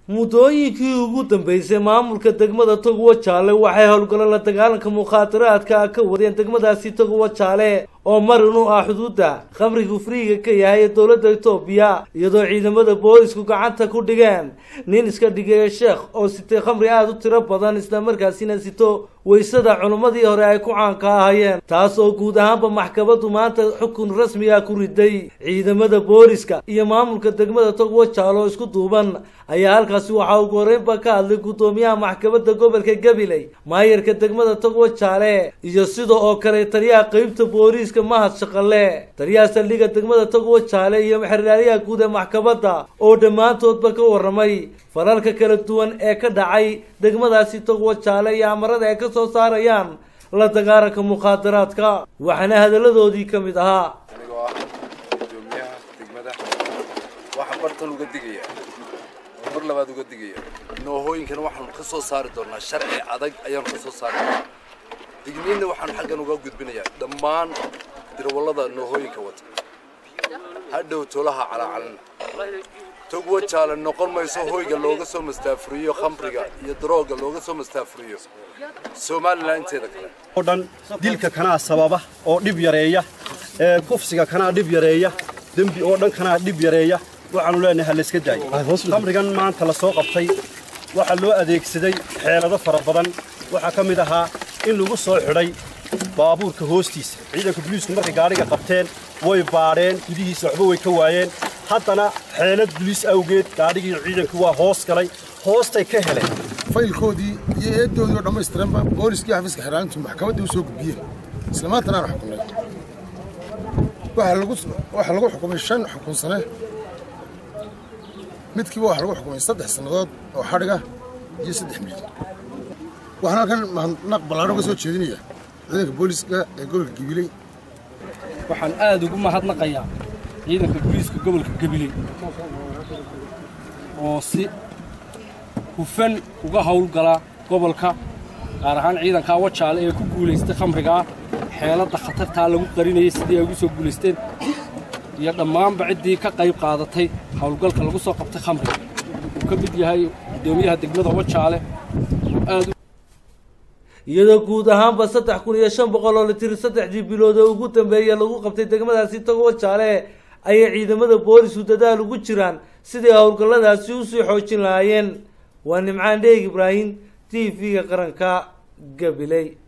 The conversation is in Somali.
muddooyinkii ugu dambeysay maamulka degmada togowa jaale waxay howlgallo la dagaalanka mukhaadaraadka ka wadeen degmadaasi togowa jaale oo marin u ah xuduudda khamrigu friiga ka yahay ee dowladda etoobiya iyadoo ciidamada boolisku gacanta ku dhigeen nin iska dhigaya sheekh oo sitay khamri aada u tiro badan islamarkaasina sito waysada culimmadii hore ay ku caanka ahayeen taas oo guud ahaanba maxkamaddu maanta xukun rasmiga ku riday ciidamada booliska iyo maamulka degmada togowa jaale oo isku duuban ayaa halkaasi waxaa ugu horeynba ka hadlay guddoomiyaha maxkamadda gobolka gabiley maayarka degmada togowa jaale iyo sida oo kale taliyaha qeybta booliiska mahad shaqale taliyaha saldhigga degmada togowa jaale iyo xeraalyaha guud ee maxkamadda oo dhammaantoodba ka warramay falalka kala duwan ee ka dhacay degmadaasi togowa jaale iyo amarada ay ka soo saarayaan la dagaalanka mukhaadaraadka waxaana hadalladoodii ka mid ahaa anigoo ah gudoomiyaha degmada waxaan bartan uga digaya oo mar labaad uga digaya noohooyinkan waxaanu ka soo saari doonaa sharci adag ayaanu ka soo saari doonaa digniinna waxaanu xaggan uga gudbinayaa dhammaan dirwallada noohooyinka wata hadhow tolaha calacalina togwa jaale noqon mayso hoyga looga soo mastaafuriyo khamriga iyo darooga looga soo mastaafuriyo somalilan inteeda kale oo dhan dilka kanaa sababa oo dhib yareeya ee kufsiga kanaa dhib yareeya dembi oo dhan kanaa dhib yareeya waxaanu leenahay ha layska daayo khamrigan maanta la soo qabtay waxaa loo adeegsaday xeelado fara badan waxaa ka mid ahaa in lagu soo xidhay baabuurka hoostiisa ciidanka buliisku markay gaadhiga qabteen way baadheen gudihiisa waxba way ka waayeen haddana xeelad buliis awgeed gaadhigii ciidanku waa hoos galay hoostay ka heleen faylkoodii iyo eedoodii oo dhammaystiranba booliskii xafiiska xiraalintu maxkamaddii u soo gudbiyeen isla maantana aan xukumnay waxaa lagu xukumay shan xukun sane midkiiba waxaa lagu xukumay saddex sannadood oo xadhiga iyo saddex milyan waxaan halkan mahadnaq ballaadhan uga soo jeedinaya ciidanka booliska ee gobolka gabiley waxaan aad ugu mahadnaqayaa ciidanka booliiska gobolka gabiley oo si hufan uga howlgala gobolka gaar ahaan ciidanka wajaale ee ku guulaystay khamrigaa xeeladda khatartaa lagu qarinayay sidii ay ugu soo guulaysteen iyo dhammaanba ciddii ka qayb qaadatay howlgalka lagu soo qabtay khamriga uu ka mid yahay guddoomiyaha degmada wajaale oo aad iyadoo guud ahaanba saddex kun iyo shan boqol oo litir saddexdii bilood oo ugu dambeeya lagu qabtay degmadaasi togowa jaale ayay ciidamada boolisku dadaal ugu jiraan sidii howlgalladaasi usii xoojin lahaayeen waa nimcaan dheeg ibraahim t v-ga qaranka gabiley